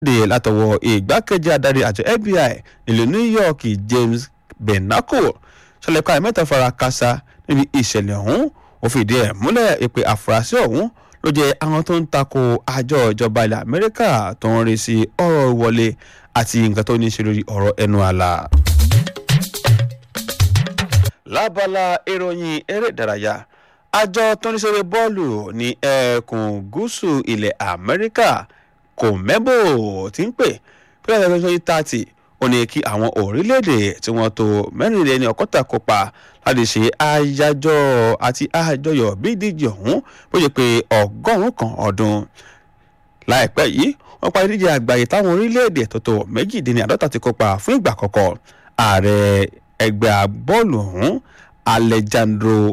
dè látọwọ́ ìgbákejì adarí àjọ fbi nílùú new york james benaco ṣàlẹ̀kọ́ àìmẹ́ta fara kásá níbi ìṣẹ̀lẹ̀ ọ̀hún ó fìdí ẹ̀ múlẹ̀ pé àfúrásì ọ̀hún ló jẹ́ àwọn tó ń tako àjọ ìjọba ilẹ̀ amẹ́ríkà tó ń rí sí ọ̀rọ̀ wọlé àti nǹkan tó ní í ṣe lórí ọ̀rọ̀ ẹnu àlà. lábala ìròyìn eré ìdárayá àjọ tó ń ṣeré bọ́ọ̀lù ní ẹkùn gúúsù ilẹ̀ amẹ́ríkà kò mẹ́bò tí ń pè pé ẹ̀rọ twenty thirty ó ní kí àwọn orílẹ̀-èdè tí wọ́n tó mẹ́rìnlélẹ́ni ọ̀kọ́ta kópa láti ṣe àyájọ́ àti àjọyọ̀ bí ìdíje ọ̀hún bó ṣe pé ọgọ́rùn-ún kan ọdún láìpẹ́ yìí wọ́n parí ìdíje àgbáyé táwọn orílẹ̀-èdè tó tó méjìdínláàdọ́ta ti kópa fún ìgbà àkọ́kọ́ ààrẹ ẹgbẹ́ bọ́ọ̀lù ọ̀hún alejandro